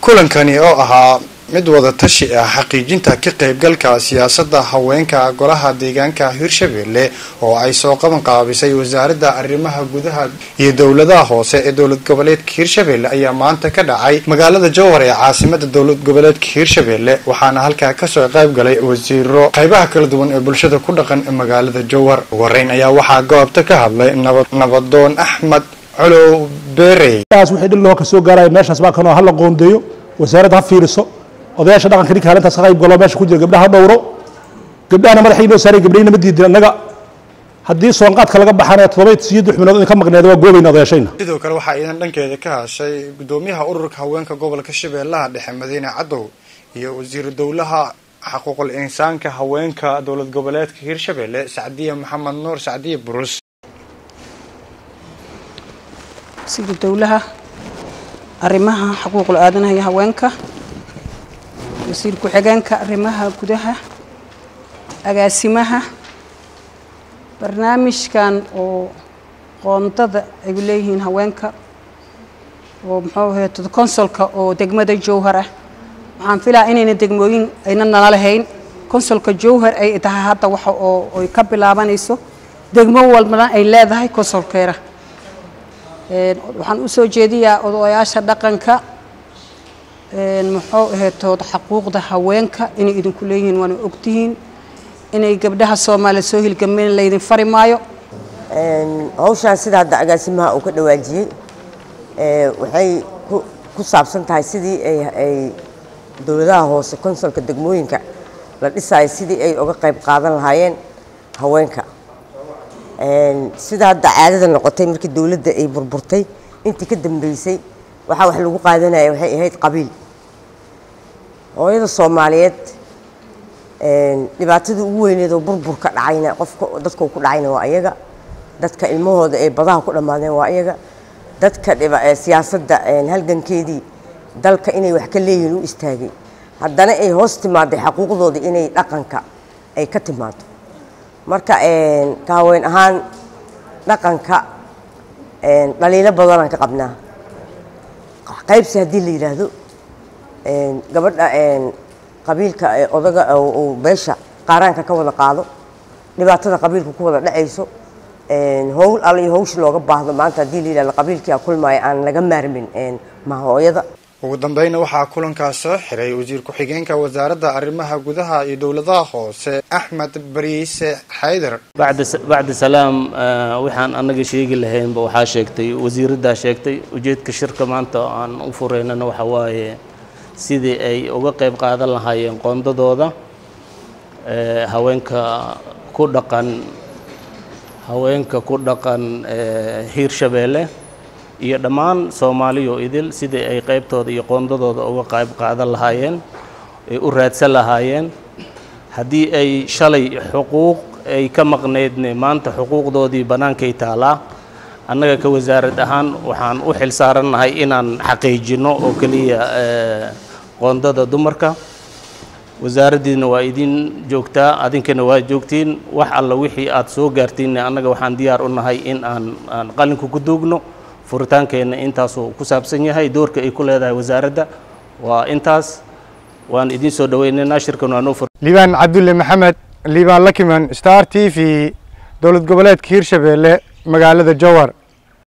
kulankani oo ahaa mid wada tashi ah xaqiijinta ka qaybgalka siyaasadda haweenka golaha deegaanka hirshabelle oo ay soo qaban qaabisay wasaaradda arrimaha gudaha iyo dowladaha hoose ee dowlad goboleedka hirshabelle ayaa maanta ka dhacay magaalada jowhar ee caasimada dowlad goboleedka hirshabelle waxaana halkaa kasoo qayb galay wasiiro qaybaha kala duwan ee bulshada ku dhaqan magaalada jowhar ugu horeyn ayaa waxaa goobta ka hadlay nabadoon axmed colow berey wixii dhil loo ka soo gaaraya meeshaas baa kanoo hala qoondeeyo wasaaradda ha fiiriso odayaasha dhaqanka ninka halintaas ka qayb galo meesha ku jira gabdhaha dhowro gabdhahana madaxay inoo saaray gabdhahina ma diidin annaga haddii soonqaadka laga baxana toddoba sideed lix bilood in ka maqneeda waa goobayna odayaashayna sidoo kale waxaa iidan dhankeeda ka hashay gudoomiyaha ururka haweenka gobolka shabeellaha dhexe madiine cadow iyo wasiiru dowlaha xaquuqul insaanka haweenka dowlad goboleedka hirshabelle sacdiya maxamed nuur sacdiya burus wasiiru dowlaha arrimaha xuquuqul aadanaha iyo haweenka wasiir ku-xigeenka arrimaha gudaha agaasimaha barnaamijkan oo qoondada ay leeyihiin haweenka oo muxuu ahayd consolka oo degmada jowhar ah waxaan filaa inayna degmooyin ayna nala lahayn consolka jowhar ay tahay hadda waxa oo ay ka bilaabanayso degmo walbana ay leedahay consolkeera waxaan usoo jeediyaa odayaasha dhaqanka muxuu ahaytood xaquuqda haweenka inay idinku leeyihiin waana ogtihiin inay gabdhaha soomaaliya soo hilgameen laydin fari maayo hawshaan sida hadda agaasimaha uu ka dhawaajiyey waxay ku saabsan tahay sidii ay dowladaha hoose konsolka degmooyinka la dhisayo sidii ay uga qayb qaadan lahaayeen haweenka sida hadda caadada noqotay markii dowladda ay burburtay intii ka dambeysay waxaa wax lagu qaadanaya waxay ahayd qabiil hooyada soomaaliyeed dhibaatadii ugu weyneed oo burburka dhacayna qofka dadka ku dhacayna waa ayaga dadka ilmahooda ee badaha ku dhammaadeen waa ayaga dadka siyaasadda halgankeedii dalka inay wax ka leeyihiin u istaagay haddana ay hoos timaaday xaquuqdooda inay dhaqanka ay ka timaado marka ka haween ahaan dhaqanka dhaliilo badanaan ka qabnaa qaybsi haddii la yidhaahdo gabadha qabiilka odaga uu beesha qaaraanka ka wada qaado dhibaatada qabiilka ku wada dhacayso howl alla iyo hawshi looga baahdo maanta haddii la yidhahdo qabiilkia kulmaayo aan laga maarmin mahooyada ugu dambeyna waxaa kulankaas soo xiray wasiir ku-xigeenka wasaaradda arrimaha gudaha iyo dowladaha hoose axmed bariise xaydar bacdi salaam waxaan annaga sheegi lahaynba waxaa sheegtay wasiiraddaa sheegtay ujeedka shirka maanta aan u fureynana waxa waaye sidii ay uga qayb qaadan lahaayeen qoondadooda haweenka ku dhaqan haweenka ku dhaqan hiirshabeelle iyo dhammaan soomaaliyo idil sidii ay qaybtooda iyo qoondadooda uga qayb qaadan lahaayeen ay u raadsan lahaayeen haddii ay shalay xuquuq ay ka maqnaydne maanta xuquuqdoodii bannaankay taalaa annaga ka wasaarad ahaan waxaan u xil saarannahay inaan xaqiijinno oo keliya qoondada dumarka wasaaraddiina waa idin joogtaa adinkana waa joogtiin wax alla wixii aad soo gaartiinne annaga waxaan diyaar u nahay in aan aan qalinka ku duugno furitaankeenna intaasuu ku saabsan yahay doorka ay ku leedahay wasaaradda waa intaas waan idiin soo dhaweynaynaa shirkan waa noo fur liibaan cabdulle maxamed liibaan lakiman star t v dowlad goboleedka hiirshabelle magaalada jowhar